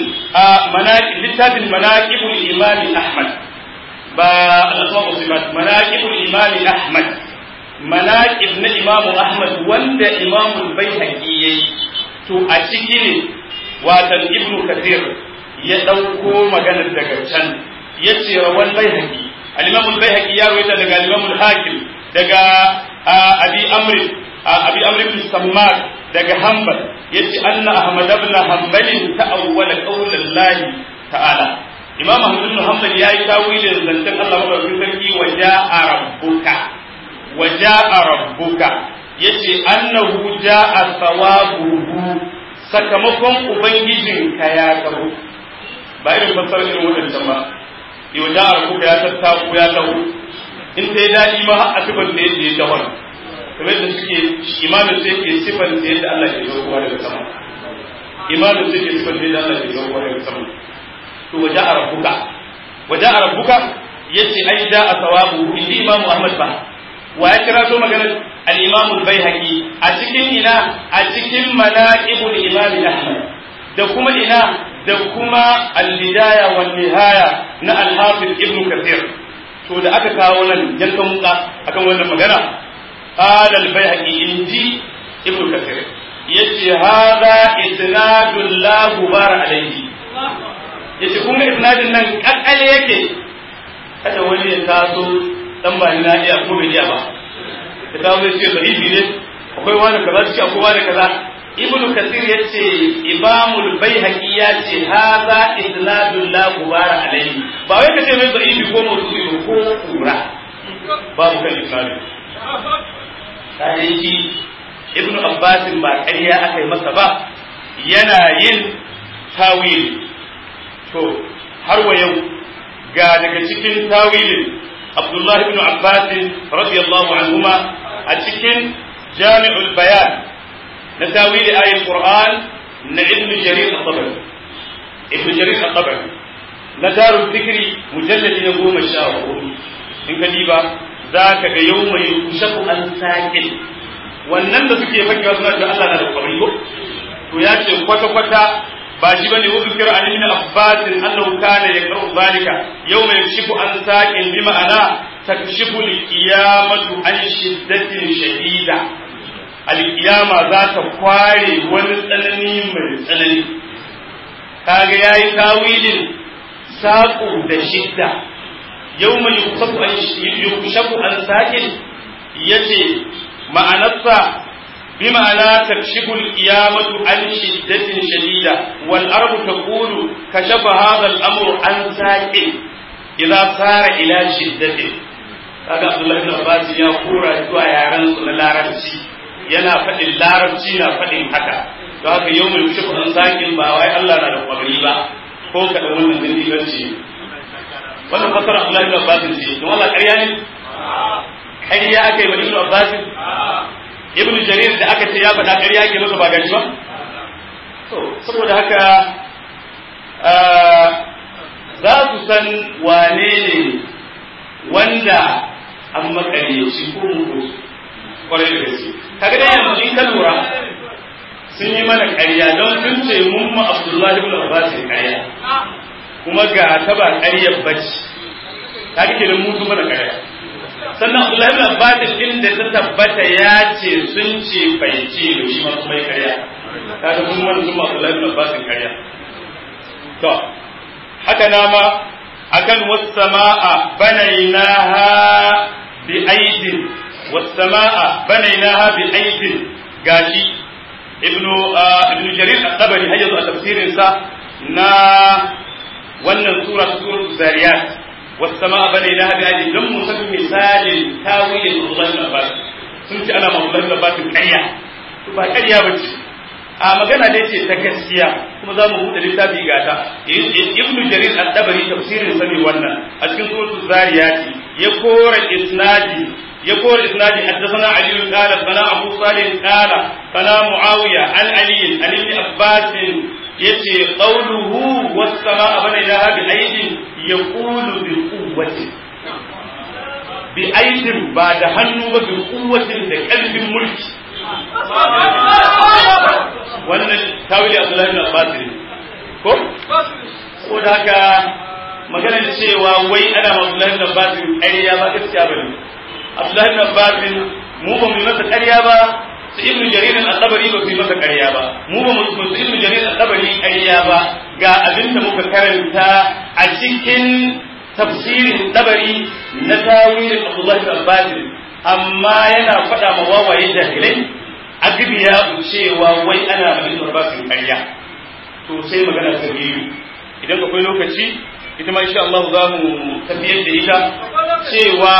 Speaker 1: littafin manaqibul imami Ahmad ba al-asma sifat manaqibul imami Ahmad manaqib na imam Ahmad wanda imam al-Baihaqi yayi to a ciki ne watan ibnu kathir ya dauko maganar daga can yace rawan Baihaqi al-imam al-Baihaqi ya rawaita daga al-imam al-Hakim daga abi amr abi amr ibn sammak daga hanbal yace anna ahmad ibn hanbal ta'awwala qawl allah ta'ala imam ahmad ibn hanbal yayi tawilin zantan Allah madaukakin sarki wa ja'a rabbuka wa ja'a rabbuka yace annahu ja'a thawabuhu sakamakon ubangijinka ya karo ba irin fassarar irin wadancan ba yau ja'a rabbuka ya tattaku ya taho in ta yi daɗi ma a sifar da yadda ya tawar kamar da suke imanin sai ke sifar da yadda Allah ke zaukowa daga sama imanin sai ke sifar da yadda Allah ke zaukowa daga sama to waje a rabbuka waje a rabbuka yace ai da a sawabu inda imamu Ahmad ba wa ya kira to maganar al-imamu al-baihaqi a cikin ina a cikin manaqibul imam Ahmad da kuma ina da kuma al-bidaya wan nihaya na al-hafiz ibn kathir to da aka kawo nan yankan muka akan wannan magana qala al-baihaqi inji ibnu kathir yace hadha isnadun la gubar alayhi yace kuma isnadin nan kakkale yake kada wani ya taso dan ba ni na iya ko bai iya ba ka taso ya ce sahihi ne akwai wani kaza ce akwai wani kaza ibnu kathir yace imamul baihaqi yace hadha isnadun la gubara alayhi ba wai kace mai da'ifi ko mawdu'i ko kura babu kan isnadin sai shi ibnu abbas ba ƙarya aka yi masa ba yana yin tawili to har wa yau ga daga cikin tawilin abdullahi ibn abbas radiyallahu anhuma a cikin jami'ul bayan na tawili ayatul qur'an na ibnu jarir al-tabari ibnu jarir al-tabari na darul fikri mujalladi na goma sha hudu in ka diba za ka ga yau mai kushaku an sakin wannan da suke fakewa suna cewa Allah na da kwabri ko to ya ce kwata kwata ba shi bane wa zikra an ibn abbas annahu kana yaqra'u zalika yawma yakshifu an saqin bi ma'ana takshifu al-qiyamatu an shiddatin shadida al-qiyama za ta kware wani tsanani mai tsanani kaga yayi tawilin saqu da shidda yawma yukshafu an yukshafu an saqin yace ma'anarsa بمعنى تكشف القيامة عن شدة شديدة والأرض تقول كشف هذا الأمر عن ساق إذا صار إلى شدة kaga Abdullahi bin Abbas ya kura zuwa yaran su na larabci yana faɗin larabci na faɗin haka don haka yau mai kushe kuɗin sakin ba wai Allah na da kwabri ba ko kaɗan wannan din diganci wannan fasara Abdullahi bin Abbas ce don Allah ƙarya ne ƙarya aka yi wa Ibn Abbas ibn jarir da aka ce ya faɗa ƙarya ke masa ba gashi ba to saboda haka za su san wane ne wanda an makaryaci ko mugu kwarai da gaske kaga dai yanzu in ka lura sun yi mana ƙarya don sun ce mun ma abdullahi ibn abbas ƙarya kuma ga ta ba ƙaryar bace kaga kenan mun mana ƙarya sannan Abdullahi bin Abbas din da ta tabbata ya ce sun ce bai ce ba shi ma kuma karya kaga mun wani sun Abdullahi bin Abbas karya to haka na ma akan was-samaa banaynaha bi aidin was-samaa banaynaha bi aidin gashi ibnu ibnu jarir at-tabari hayyazu a tafsirin sa na wannan sura suratul zariyat والسماء بنيناها بأيدي لم نسمي مثال تاويل الله بن عباس sun ce ana mamular da batin ƙarya to ba ƙarya ba ce a magana dai ce ta gaskiya kuma za mu buɗe littafi gata ibnu jarir al-dabari tafsirin sani wannan a cikin suratul zariyati ya kora isnadi ya kora isnadi haddathana ali qala sana abu salih qala sana muawiya an ali an ibn abbas yace qawluhu was samaa banaynaha bi aydin yaqulu bi quwwati bi aydin ba da hannu ba bi quwwatin da kalbin mulki wannan tawili Abdullahi bin Abbas ne ko ko da haka maganar cewa wai ana ma Abdullahi bin Abbas ƙarya ba gaskiya bane Abdullahi bin Abbas mu ba mu masa ƙarya ba su ibnu jarir al-tabari ba su yi masa ƙarya ba mu ba mu su ibnu jarir al-tabari ƙarya ba ga abin da muka karanta a cikin tafsirin tabari na tawilin Abdullahi bin Abbas amma yana faɗa ma wawaye jahilai agbiya cewa wai ana ma ibnu Abbas ƙarya to sai magana ta biyu idan akwai lokaci ita ma insha Allah za mu tafiyar da ita cewa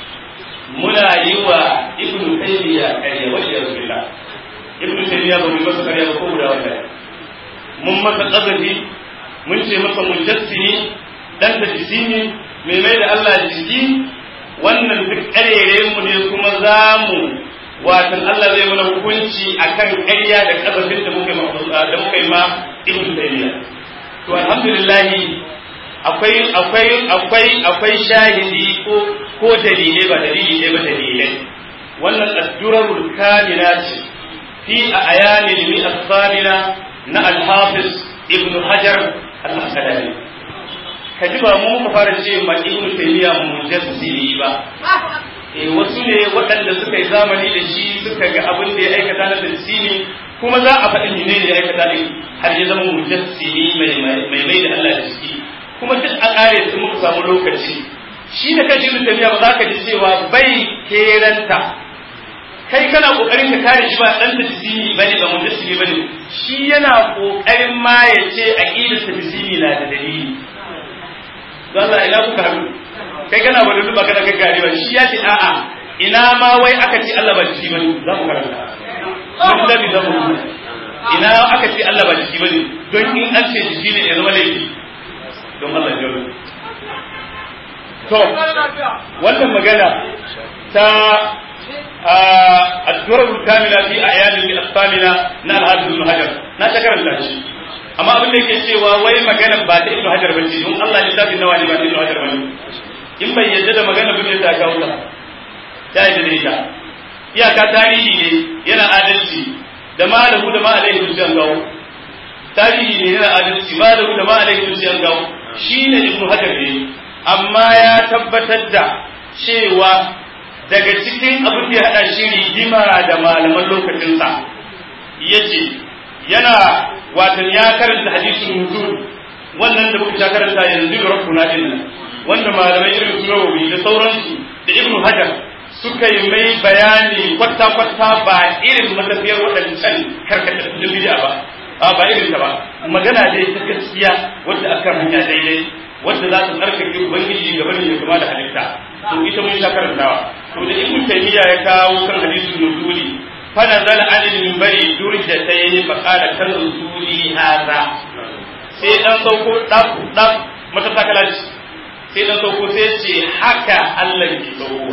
Speaker 1: muna yi wa ibn taymiya ƙarya wa ya billah ibn taymiya ba mu masa ƙarya ba ko guda wanda mun masa qadafi mun ce masa mujassimi dan da jisimi mai mai da Allah jiki wannan duk ƙarere mu ne kuma za mu watan Allah zai mana hukunci akan ƙarya da qadafin da muka da muka yi ma ibn taymiya to alhamdulillah akwai akwai akwai akwai shahidi ko ko dalilai ba dalili ne ba dalilai wannan addurarul kamila ce fi a ayani limi as-samina na al-hafiz ibn hajar al-asqalani kaji ba mu muka fara ce ma ibn taymiya mujassili ba eh wasu ne waɗanda suka yi zamani da shi suka ga abin da ya aikata na tafsiri kuma za a faɗi ne ya aikata ne har ya zama mujassili mai mai mai da Allah da shi kuma duk a ƙare su muka samu lokaci shi da kashi ibn tabiya ba za ka ji cewa bai keranta kai kana kokarin ka kare shi ba dan tafsiri bane ba mujassimi bane shi yana kokarin ma ya ce aqidar tafsiri na da dalili don Allah ina kuka haɗu kai kana ba duba kana gaggare ba shi ya ce a'a ina ma wai aka ce Allah ba jiki bane za mu karanta mun da bi da mu ina aka ce Allah ba jiki bane don in an ce jiki ne ya zama laifi don Allah ya rubuta to wannan magana ta الدرر الكاملة في أعياد الثامنة نال هذا ابن حجر na ta karanta shi amma abin da yake cewa wai magana ba ta ibnu hajar bace don Allah ya tafi nawa ne ba ta ibnu hajar bane in bai yadda da magana bin ta kawo ta ta yadda da ita iyaka tarihi ne yana adalci da malahu da ma alaihi dusiyan gawo tarihi ne yana adalci malahu da ma alaihi dusiyan gawo shine ibnu hajar ne amma ya tabbatar da cewa daga cikin abin da ya hada shi rigima da malaman lokacinsa yace yana watan ya karanta hadisin nuzul wannan da muka karanta yanzu da rabbuna din wanda malamai irin su Nawawi da sauransu da Ibn Hajar suka yi mai bayani kwata kwata ba irin matafiyar waɗancan karkatattun bid'a ba a ba irin ta ba magana dai ta gaskiya wadda aka hanya daidai wadda za ta tsarkake ubangiji gaba da ya kama da halitta to ita mun sha karantawa to da Ibn Taymiyyah ya kawo kan hadisin nuzuli فنزل عن المنبر درجتين فقال كالرسول هذا sai dan sauko daf daf mata takala sai dan sauko sai ce haka Allah ke sauko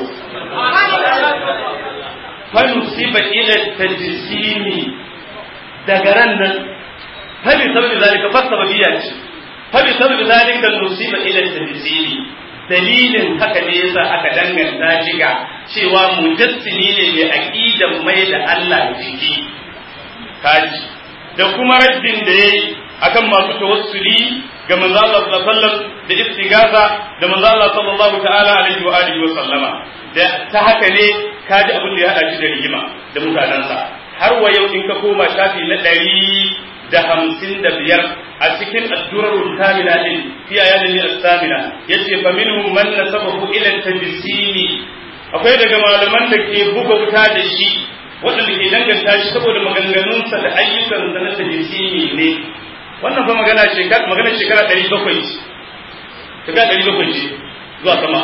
Speaker 1: fa nusiba ila tajsimi daga ran nan fa bi sababi zalika fa sababiyya ce fa bi sababi zalika nusiba ila tajsimi dalilin haka ne yasa aka danganta shi ga cewa mujassimi ne mai aqidan mai da Allah jiki kaji da kuma raddin da yayi akan masu tawassuli ga manzo Allah sallallahu alaihi wasallam da istighatha da manzo Allah sallallahu ta'ala alaihi wa alihi wa sallama da ta haka ne kaji abin da ya hada shi da rigima da mutanansa har wa yau in ka koma shafi na ɗari da hamsin da biyar a cikin addurarul kamila din fi ayatin as-samina yace fa minhum man nasabahu ila tabsimi akwai daga malaman da ke buga wuta da shi waɗanda ke danganta shi saboda maganganunsa da ayyukansa na tabsimi ne wannan fa magana shekara magana shekara 700 ce shekara 700 ce zuwa sama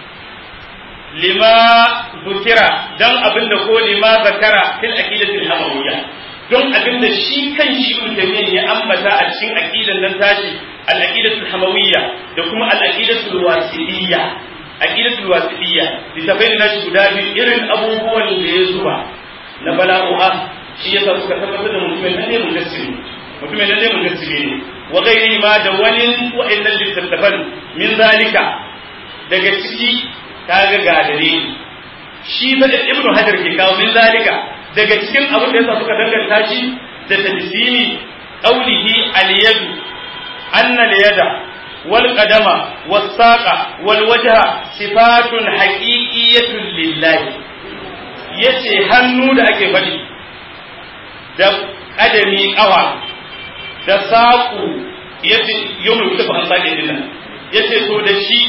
Speaker 1: lima zukira dan abinda ko lima zakara fil aqidatil hamawiyya don abinda shi kan shi ibn taymiyyah ya ambata a cikin aqidan nan tashi al aqidatul hamawiyya da kuma al aqidatul wasiliyya aqidatul wasiliyya littafai na shi guda biyu irin abubuwan da ya zuba na bala'u'a shi yasa suka tabbatar da mutumin nan ne mujassimi mutumin nan ne mujassimi ne wa ghairi ma da wani wa'annan littattafan min zalika daga ciki kaga ga dalili shi fa da ibnu hajar ke kawo min zalika daga cikin abin da yasa suka danganta shi da tadsimi qawlihi al-yad anna al-yada wal qadama was saqa wal wajha sifatun haqiqiyyatun lillahi yace hannu da ake faɗi da kadami kawa da saƙu yace yawmul kitabu an sake dinnan yace to da shi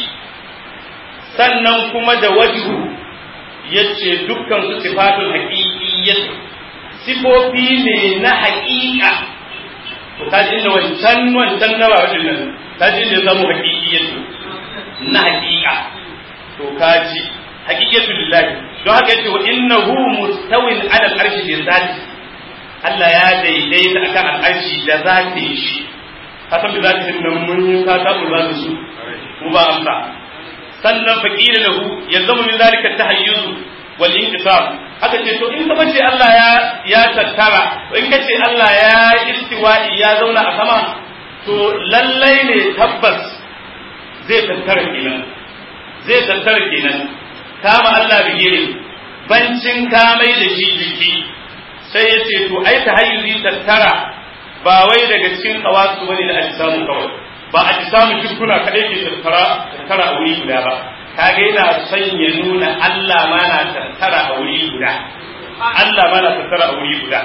Speaker 1: sannan kuma da wajhu yace dukkan su sifatun haqiqiyyah sifofi ne na haqiqa to kaji inda wancan wancan na bawadin nan kaji inda ya samu haqiqiyyah na haqiqa to kaji haqiqatu lillahi don haka yace wa innahu mustawin ala al-arshi bi zati Allah ya daidaita akan al-arshi da zati shi ka san da zati nan mun yi ka tabu za su mu ba amsa sannan faƙila lahu ya zama min zalika tahayyuz wal inqisam haka ce to in ka ce Allah ya ya tattara in ka ce Allah ya istiwa'i ya zauna a sama to lallai ne tabbas zai tattara kenan zai tattara kenan kama Allah bigire bancin kamai da shi jiki sai ya ce to ai tahayyuzi tattara ba wai daga cikin kawasu bane da ajisamu kawai ba a ji samun jikuna kaɗai ke tattara tattara a wuri guda ba kaga yana son ya nuna Allah ma na tattara a wuri guda Allah ma na tattara a wuri guda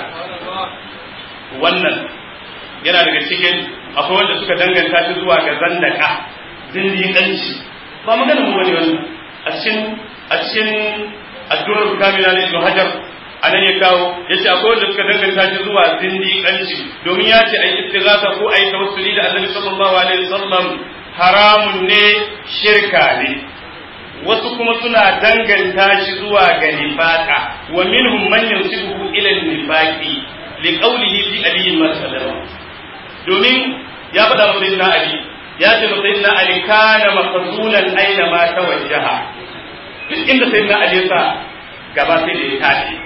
Speaker 1: wannan yana daga cikin akwai wanda suka danganta shi zuwa ga zandaka zindiƙanci ba magana mu bane wannan a cikin a cikin addu'ar kamila ne Ibn Hajar anan ya kawo yace akwai wanda suka danganta shi zuwa zindiƙanci domin ya ce ai istighatha ko ai tawassuli da Annabi sallallahu alaihi wasallam haramun ne shirka ne wasu kuma suna danganta shi zuwa ga nifaka wa minhum man yansibuhu ila nifaqi li qawlihi fi ali masalama domin ya faɗa wa sayyidina ali ya ce wa sayyidina ali kana maqsulan aina ma tawajjaha duk inda sayyidina ali ya sa gaba sai da ya tashi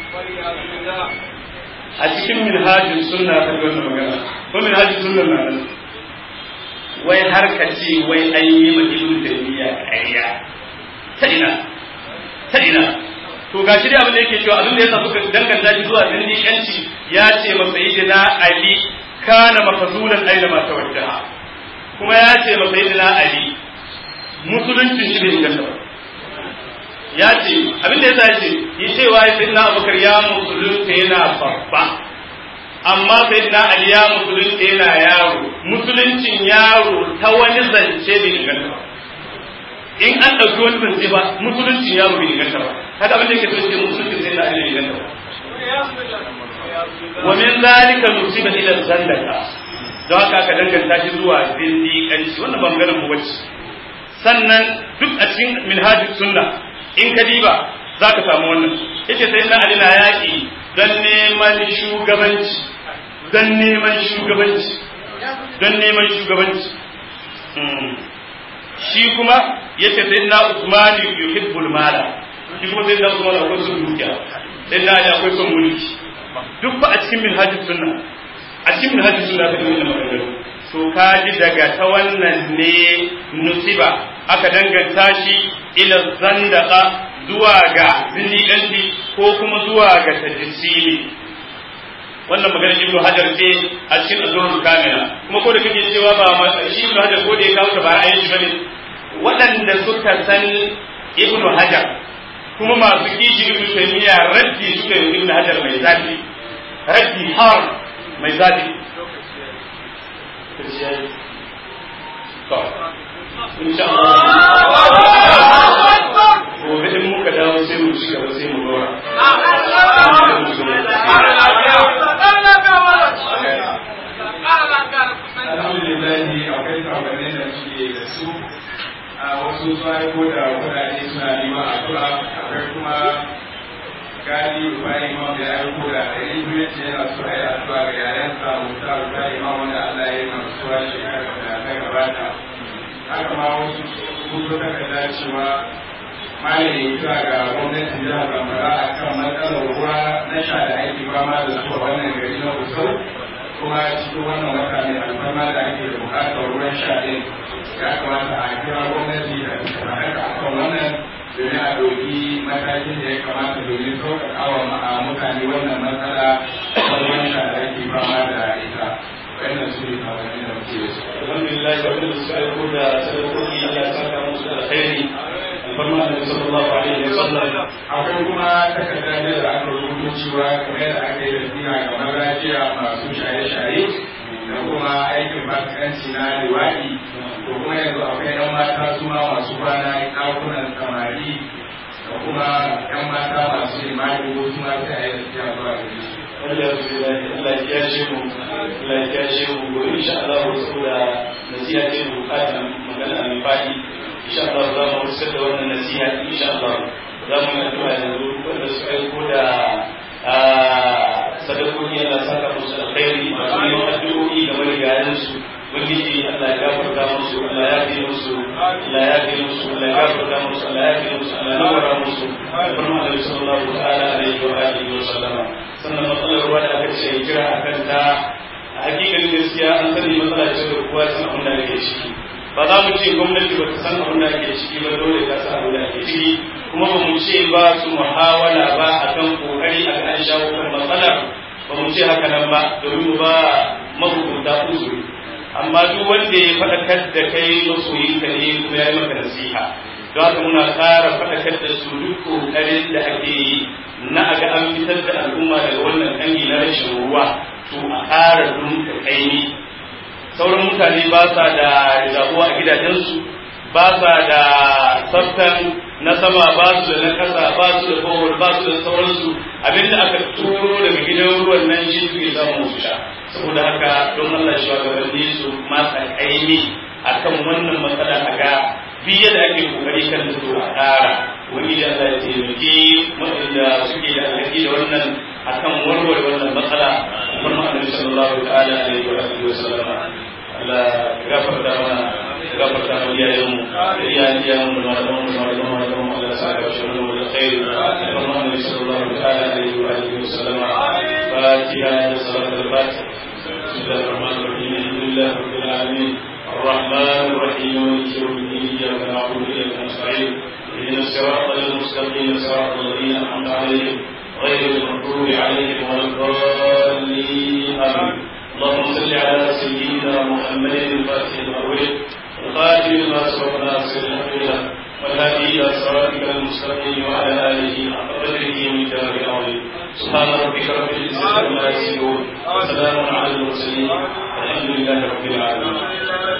Speaker 1: a cikin minhajin sunna ta wannan magana ko minhajin sunna na nan wai har ka ce wai an yi ma ibnu taymiya ƙarya ta ina ta ina to gashi dai abin da yake cewa abin da yasa suka danganta shi zuwa zindiƙanci ya ce ma sayyidina ali kana mafazulan aina ma tawajjaha kuma ya ce ma sayyidina ali musuluncin shi bai inganta ba ya ce abin da yasa ya ce yi cewa sayyidina abubakar ya musulunta yana babba amma sayyidina ali ya musulunta yana yaro musuluncin yaro ta wani zance bai inganta ba in an ɗauki wani zance ba musuluncin yaro bai inganta ba haka abin da yake so ce musuluncin sai da bai inganta ba wa min zalika nusiba ila zandaka don haka aka danganta shi zuwa zindiƙanci wannan ba maganar mu bace sannan duk a cikin minhajus sunna in ka diba zaka samu wannan yace sai na ali na yaƙi don neman shugabanci don neman shugabanci don neman shugabanci shi kuma yace sai na Usman yuhibbul mala shi kuma sai na Usman akwai son dukiya sai na Ali akwai son mulki duk ba a cikin minhajus sunna a cikin minhajus sunna ta yi magana to kaji daga ta wannan ne nusiba aka danganta shi ila zandaka zuwa ga zindiƙanci ko kuma zuwa ga tajisimi wannan magana ibnu hajar ce a cikin azurul kamila kuma ko da kake cewa ba ma shi ibnu hajar ko da ya kawo ta ba ra'ayin shi bane waɗanda suka san ibnu hajar kuma masu kishi ibnu taymiya raddi suka yi ibnu hajar mai zafi raddi har mai zafi to insha Allah gobe in muka dawo sai mu ci gaba sai mu dora
Speaker 2: alhamdulillahi akwai sabanin da suke da su a wasu sun aiko da kudade suna neman addu'a akwai kuma gadi bayan imam da ya aiko da ɗari biyu ce yana so a yi addu'a ga yayansa musa rufa imam wanda allah ya yi masuwa shekarar da ta gabata haka ma wasu sun zo takarda cewa malami kira ga gwamnatin jihar zamfara a kan matsalar ruwa na sha da ake fama da su a wannan gari na kusur kuma cikin wannan wata mai alfarma da ake da bukatar ruwan sha ɗin ya kamata a kira gwamnati da ta haka a kan wannan domin a ɗauki matakin da ya kamata domin sauƙaƙa wa mutane wannan matsala ta ruwan sha da ake fama da ita wannan su ne kawanni da muke da su.
Speaker 1: alhamdulillah wanda suka aiko da sadakoki Allah ya saka musu da alkhairi alfarma da sallallahu alaihi wa sallam
Speaker 2: akwai kuma takardar ne da aka rubuto cewa kamar yadda aka yi da ga mazajiya masu shaye-shaye da kuma aikin fasikanci na liwaɗi da kuma yanzu akwai yan mata su ma masu kwana ɗakunan samari da kuma yan mata masu limani ko su ma sai a yi tafiya zuwa gare su.
Speaker 1: Allah ya kiyashe mu Allah ya kiyashe mu gobe insha Allah saboda nasiha ce mu bukata magana mai fadi insha Allah za mu rusar da wannan nasiha insha Allah za mu yi addu'a yanzu wanda su aiko da sadakoki Allah saka musu alkhairi masu neman addu'o'i game da yayan su ubangiji Allah ya gafarta musu Allah ya fi musu Allah ya fi musu Allah ya gafarta musu Allah ya fi musu Allah ya nawara musu farma da sallallahu ta'ala alaihi wa alihi wa sallama sannan matsalar ruwa da aka ce kira akan ta a hakikan gaskiya an sani matsala ce da kowa san abin da ake ciki ba za mu ce gwamnati ba ta san abin da ake ciki ba dole ta san abin da ake ciki kuma ba mu ce ba su muhawala ba akan kokari a an shawo kan matsalar ba mu ce haka nan ba domin ba mahukunta uzuri amma duk wanda ya faɗakar da kai masoyinka ne kuma ya yi maka nasiha don haka muna ƙara faɗakar da su duk ƙoƙarin da ake yi na a ga an fitar da al'umma daga wannan ƙangi na rashin ruwa to a ƙara dunka kaini sauran mutane ba sa da rigabuwa a gidajensu ba sa da tsaftan na sama ba su da na ƙasa ba su da kowar ba su da sauransu abinda aka turo daga gidan ruwan nan shi suke samun su sha saboda haka don Allah shugabanni su matsa kaini akan wannan matsala a ga biye da ake kokari kan da a ƙara wani da Allah ya taimaki waɗanda suke da alhaki da wannan akan warware wannan matsala kuma annabi sallallahu ta'ala alaihi wa alihi wa sallama Allah gafarta mana gafarta mana iyayenmu da iyayen iyayenmu da malamanmu da malamanmu da malamanmu Allah sa ka shi mu da khairi kuma annabi sallallahu ta'ala alaihi wa alihi wa sallama fatiha da salatul fatiha بسم الله الرحمن الرحيم الحمد لله رب العالمين الرحمن الرحيم مالك يوم الدين اياك نعبد واياك نستعين اهدنا الصراط المستقيم المستقيم صراط الذين أنعمت عليهم غير المغضوب عليهم ولا الضالين آمين اللهم صل على سيدنا محمد الفاتح المغرب الخاتم لما سبق ناصر الحق والهادي الى صراطك المستقيم وعلى اله حق قدره من دار العظيم سبحان ربك رب العزه عما يصفون وسلام على المرسلين الحمد لله رب العالمين